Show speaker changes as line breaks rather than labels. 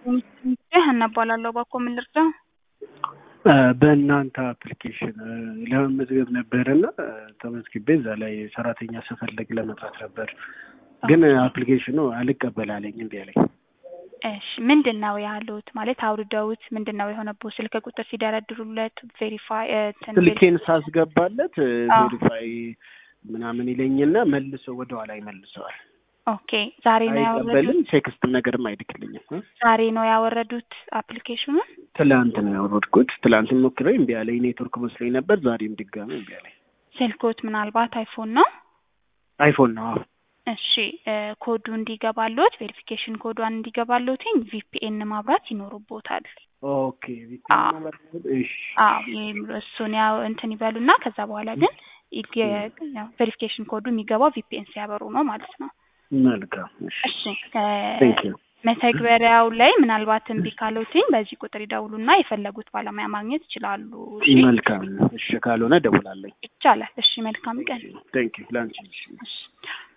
ሀና እባላለሁ። እባክዎ ምን ልርዳ?
በእናንተ አፕሊኬሽን ለመመዝገብ ነበር እና ተመዝግቤ እዛ ላይ ሰራተኛ ስፈልግ ለመስራት ነበር፣ ግን አፕሊኬሽኑ አልቀበል አለኝ እምቢ አለኝ።
እሺ ምንድን ነው ያሉት? ማለት አውርደውት ምንድን ነው የሆነብዎ? ስልክ ቁጥር ሲደረድሩለት ቬሪፋይ
ስልኬን ሳስገባለት
አዎ።
ቬሪፋይ ምናምን ይለኝና መልሶ ወደኋላ ይመልሰዋል።
ኦኬ ዛሬ ነው
አይቀበልም፣
ያወረዱት?
ቴክስት ነገርም አይልክልኝም። እ?
ዛሬ ነው ያወረዱት አፕሊኬሽኑን?
ትላንት ነው ያወረድኩት። ትላንት ሞክሬ እምቢ አለኝ። ኔትወርክ መስሎኝ ነበር። ዛሬም ድጋሚ እምቢ አለኝ።
ስልኮት ምናልባት አይፎን ነው?
አይፎን ነው። አዎ።
እሺ እ ኮዱ እንዲገባሎት ቬሪፊኬሽን ኮዷን እንዲገባሎትኝ ቪፒኤን ማብራት ይኖርቦታል።
ኦኬ
አዎ።
እሺ
አዎ ይሄም እሱን ያው እንትን ይበሉና ከዛ በኋላ ግን ቬሪፊኬሽን ኮዱ የሚገባው ቪፒኤን ሲያበሩ ነው ማለት ነው።
መልካም። እሺ
እሺ
ቴንክ ዩ።
መተግበሪያው ላይ ምናልባት እምቢ ካሎትኝ በዚህ ቁጥር ይደውሉና የፈለጉት ባለሙያ ማግኘት ይችላሉ። እሺ
መልካም። እሺ ካልሆነ ደውላለኝ።
ይቻላል። እሺ መልካም ቀን።
ቴንክ ዩ ላንቺ።
እሺ